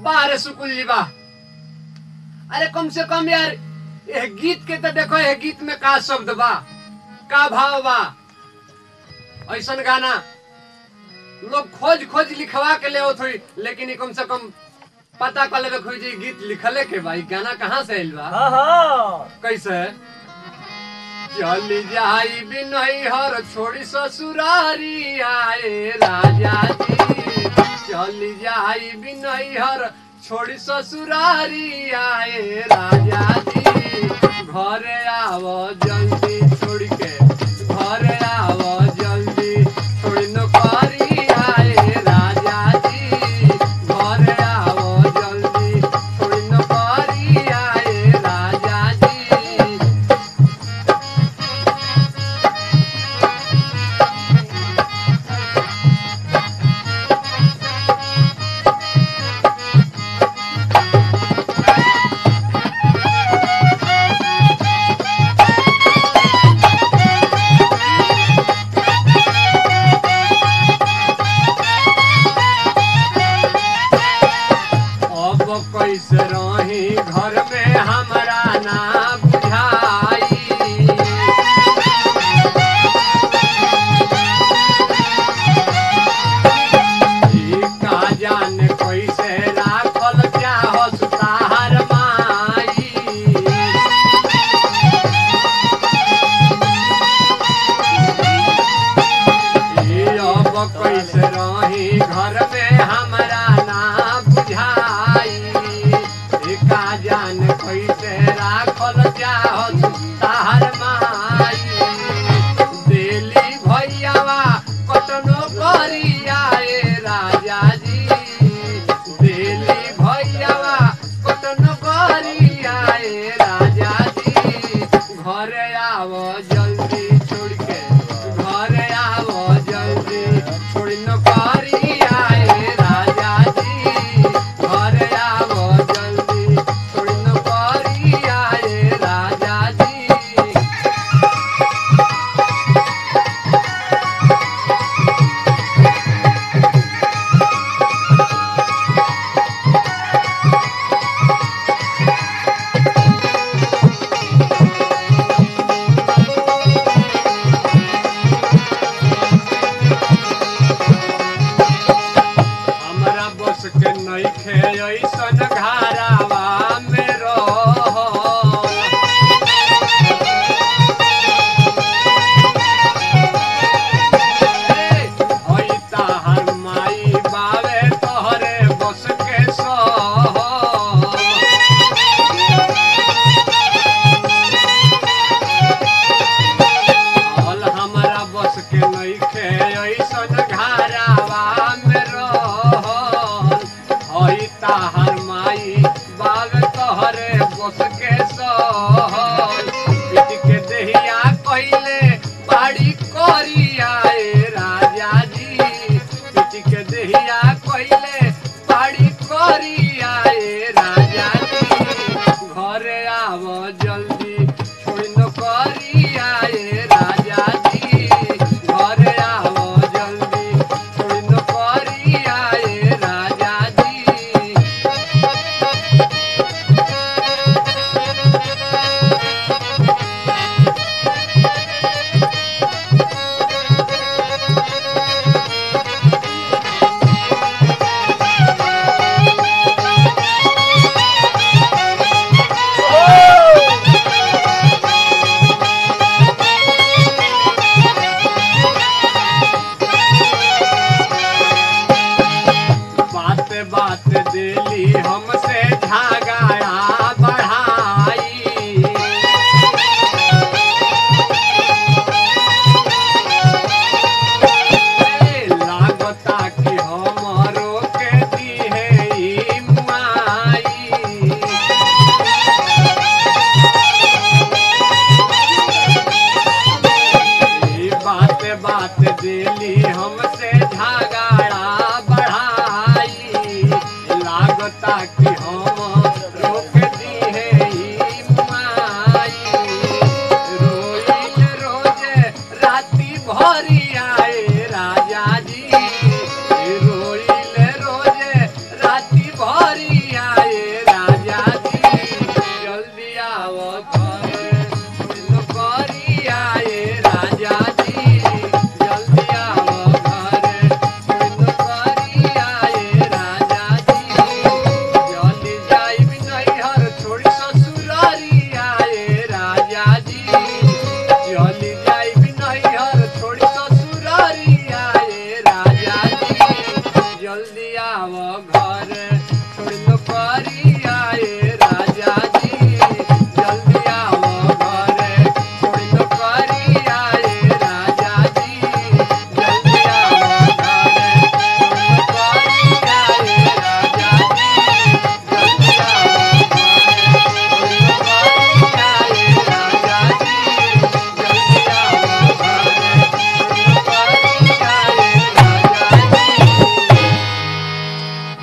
बाहर सुकुल जी बा अरे कम से कम यार ये गीत के तो देखो ये गीत में का शब्द बा का भाव बा ऐसन गाना लोग खोज खोज लिखवा के ले हुई लेकिन ई कम से कम पता कर लेवे खोई जी गीत लिखले के बा ई गाना कहाँ से आइल बा हाँ हाँ कैसे चली जाई बिनई हर छोड़ी ससुरारी आए राजा जी चली जाई बिनई हर छोड़ी ससुरारी आए राजा जी घरे आवो जल्दी छोड़ के घरे आवो जल्दी छोड़ी नौकरी आए राजा जी घरे आवो जल्दी छोड़ी नौकरी आए राजा जी अब कैसे रही घर में हमरा ना बुझाई ई का जाने कैसे राखल चाहस तार माई ई अब कैसे रही घर में हमरा ना बुझाई ई का जान कैसे राखल चाहत तार माई दिली भैयावा कटनो करिया ए राजा जी दिली भैयावा कटनो करिया ए राजा जी घरे आवो जल्दी छोड़ के घरे आवो जल्दी छोड़ी नौकरी आए राजा जी घरे आवो जल्दी छोड़ी नौकरी आए राजा जी हमरा बस के नइखे ऐसन घरावा में रह होई ताहर माई बावे तोहरे बस के सह हल हमरा बस के नइखे ऐसन घरावा में रहल हई ताहर माई बाग तोहरे बस के सहल पीट के देहिया कइले बाड़ी करिया ए राजा जी पीट के देहिया कइले बाड़ी करिया ए राजा जी घरे आवो जल्दी छोड़ी नौकरिया ए राजा जी घरे आवो जल्दी छोड़ी नौकरिया ए राजा जी बात बात दिली हमसे झगड़ा बढ़ाई ए, लागता कि हमरो के दिहे ई माई ई बात बात दिली हमसे झगड़ा बढ़ाई लागता कि हम रोक दिहे ई माई रोइल रोजे राती भरी आए राजा जी रोइल रोजे राती भरी घर छोड़ नौकरी